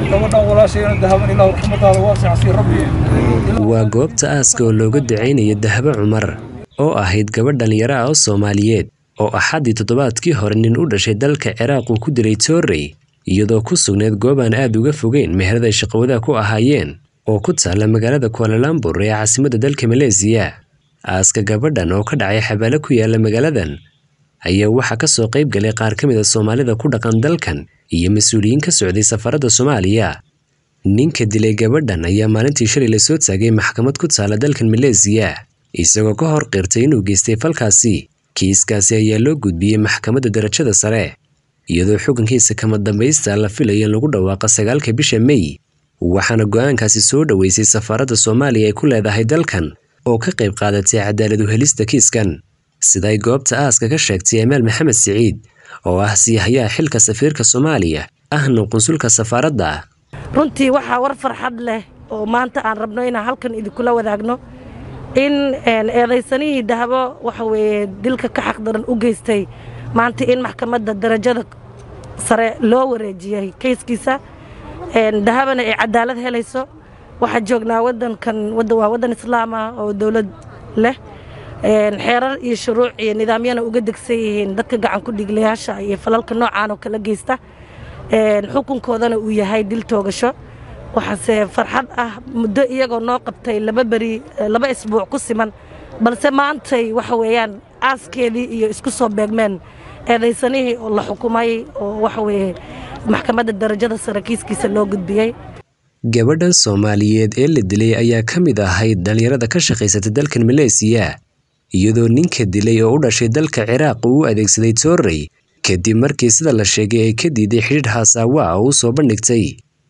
gabadhan walaashayna dahaban ilaahu raxmadaada waasica sii rabbi waa goobta aaska oo looga ducaynaya dahabo cumar oo ahayd gabadh dhallinyaro ah oo soomaaliyeed oo axaddii toddobaadkii hore nin u dhashay dalka ciraaq uu ku dilay toorrey iyadoo ku sugnayd goob aan aad uga fogeyn meherad ay shaqawadaa ku ahaayeen oo ku taalla magaalada kualalambur ee caasimadda dalka maleesiya aaska gabadhan oo ka dhacay xabaalo ku yaala magaaladan ayaa waxaa ka soo qayb galay qaar ka mid a soomaalida ku dhaqan dalkan iyo mas-uuliyiin ka socday safaradda soomaaliya ninka dilay gabadhan ayaa maalintii shalay la soo taagay maxkamad ku taala dalkan maleesiya isagoo ka hor qirtay inuu geystay falkaasi kiiskaasi ayaa loo gudbiyey maxkamadda darajada sare iyadoo xukunkiisa kama dambaysta la filayo in lagu dhawaaqa sagaalka bisha mey waxaana go'aankaasi soo dhoweysay safaaradda soomaaliya ay ku leedahay dalkan oo ka qayb qaadatay cadaalad u helista kiiskan siday goobta aaska ka sheegtay amaal maxamed siciid oo ah siihayaha xilka safiirka soomaaliya ahna qunsulka safaaradda runtii waxaa war farxad leh oo maanta aan rabno inaan halkan idinkula wadaagno in eedaysanihii dahabo waxa weeye dilka ka xaqdaran u geystay maanta in maxkamadda darajada sare loo wareejiyey kayskiisa dahabana ay cadaalad helayso waxaa joognaa wadankan waa waddan islaam ah oo dowlad leh xeerar iyo shuruuc iyo nidaamyana uga degsan yihiin dadka gacan ku dhiglayaasha iyo falalka noocaan oo kala geysta xukunkoodana uu yahay dil toogasho waxaase farxad ah muddo iyagoo noo qabtay laba beri laba isbuuc ku siman balse maantay waxa weeyaan aaskeedii iyo isku soo beegmeen eedaysanihii oo la xukumay oo waxa weeye maxkamadda darajada sare kiiskiisa loo gudbiyey gabadhan soomaaliyeed ee la dilay ayaa ka mid ahayd dhallinyarada ka shaqaysata dalkan maleesiya iyadoo ninka dilay oo u dhashay dalka ciraaq uu u adeegsaday toorrey kadib markii sida la sheegay ay ka diiday xidhiidh haasaawa ah oo u soo bandhigtay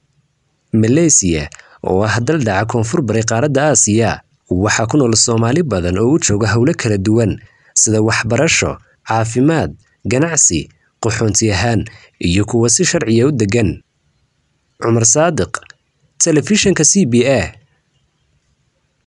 maleesiya oo ah dal dhaca koonfur bari qaaradda aasiya waxaa ku nool soomaali badan oo u jooga howlo kala duwan sida waxbarasho caafimaad ganacsi qaxoonti ahaan iyo kuwa si sharciya u deggan cumar saadiq telefishanka c b a